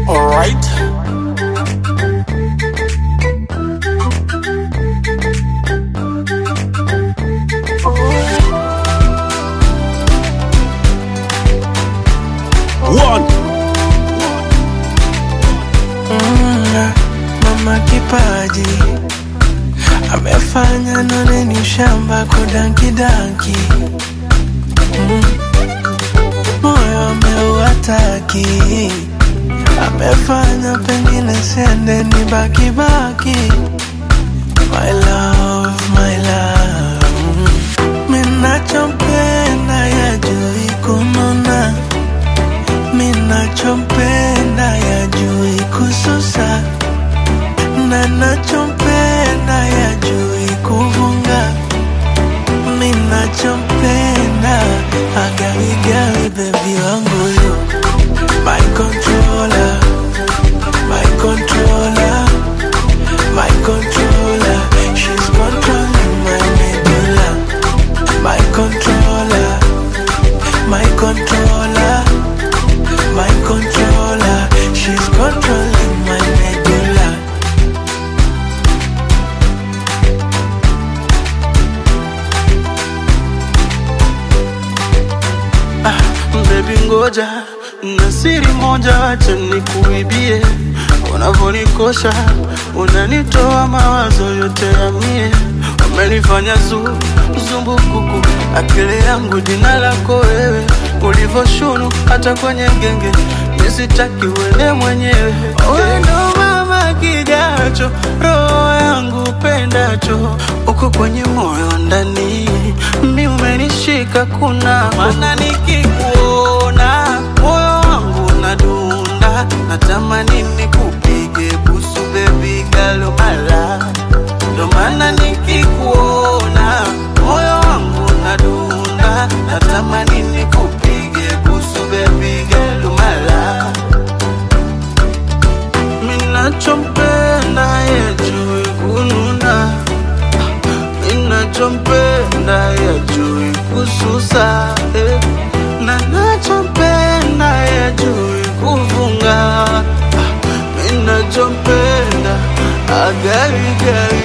Alright. One. Mama kipaji amefanya none ni shamba kudanki danki mm. Moyo ameuataki amefanya pengine sende ni baki baki My love, my love mm. Minachompenda ya jui kununa Minachompenda ya jui kususa na nachompenda ya jui kuvunga minachompenda agawigawi bebi wangu yu my controller my controller my controller she's controlling my medulla my controller my controller my controller she's controlling my medulla Baby ngoja na siri moja, acha nikuibie. Unavonikosha unanitoa mawazo yote ya mie, umenifanya zu zumbukuku, akili yangu jina lako wewe, ulivoshunu hata kwenye genge, nisitaki uende mwenyewe. Wewe ndo mama kijacho, roho yangu pendacho, uko kwenye moyo ndani, mi umenishika kuna maana nikikuona moyo wangu unadunda, natamani nikupige busu baby girl mala, ndo maana nikikuona moyo wangu unadunda, natamani nikupige busu baby girl mala, minachompenda yejui kununa ninachompenda yajui kususa eh. na nachompenda yajui kuvunga Ah, ninachompenda agaigai